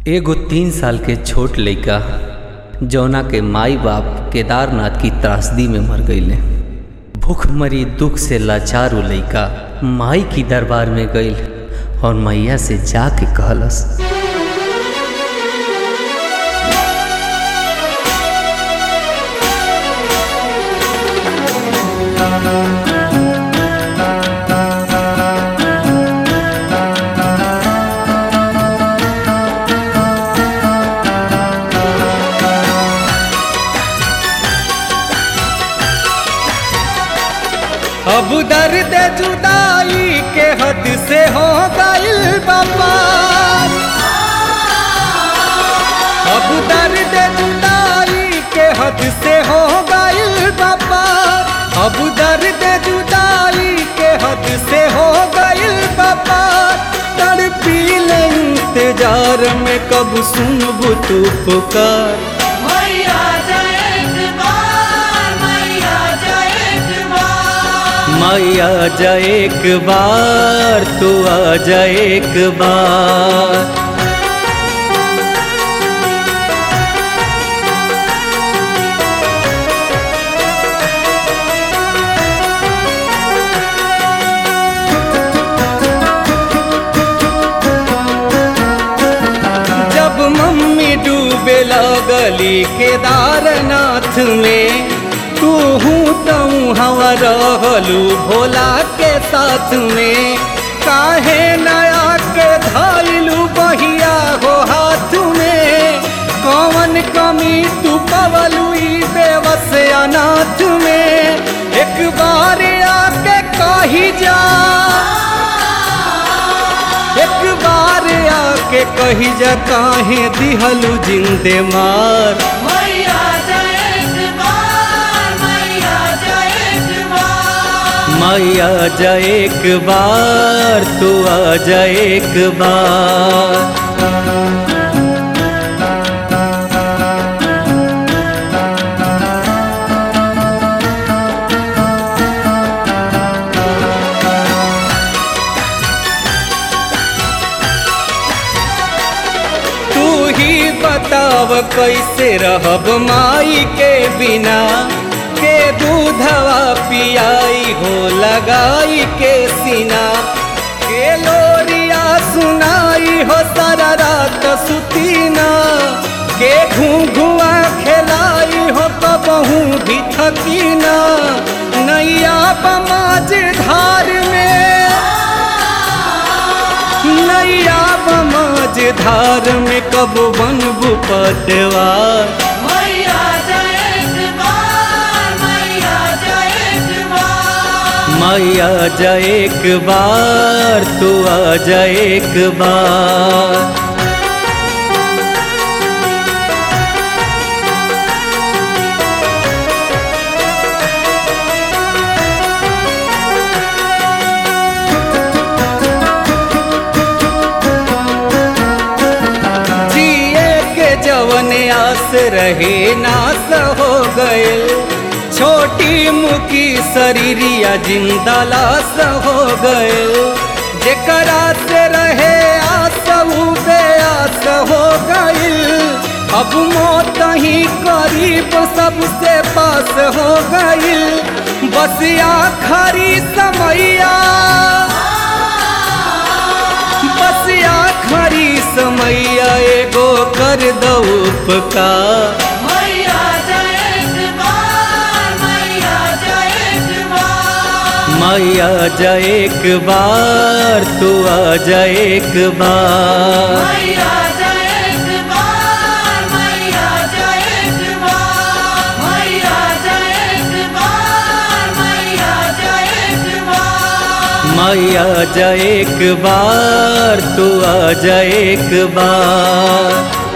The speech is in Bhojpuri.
एगो तीन साल के छोट लइका जौना के माई बाप केदारनाथ की त्रासदी में मर गईले भूखमरी दुख से लाचार उ लइका माई की दरबार में गईल और मैया से जाके कहलस अब दर्द जुदाई के हद से हो गइल बाबा अब दर्द जुदाई के हद से हो गइल बाबा अब दर्द जुदाई के हद से हो गइल बाबा तड़पी ले इंतजार में कब सुनबू तू पुकार मैया जय कुमार मैया जय कुमार मैया जा एक बार तू आ जा एक बार जब मम्मी डूबे लगली केदारनाथ में तू हूँ तू हवा रहलू भोला के साथ में काहे नया के धाइलू बहिया हो हाथ में कौन कमी तू पवलू ई बेवस अनाथ में एक बार आके कही जा एक बार आके कही जा काहे दिहलू जिंदे मार मैया जय कुमार मैया जय कुमार मैया जा एक बार तू आ जा एक बार तू ही बताव कैसे रहब माई के बिना के दूधवा पियाई हो लगाई के सीना के लोरिया सुनाई हो सारा रात सुतीना के घुआ खेलाई हो कबहू भी थकीना नैया बमाज धार में नैया बमाज धार में कब बनबू पटवार मैया जय कुमार मैया जय कुमार मैया जा एक बार तू आ जा एक बार जिए के जवन आस रहे नास हो गए छोटी मुकी शरीरिया जिंदा लाश हो गए जेकरा से रहे आस उ बेआस हो गई अब मौत ही करीब सबसे पास हो गई बस आखरी समैया बस आखरी समैया एगो कर दो उपकार मैया जय कुमार मैया जय कुमार मैया जा एक बार तू आ जा एक बार मैया जय कुमार मैया जय कुमार मैया जय कुमार मैया जय कुमार मैया जा एक बार तू आ जा एक बार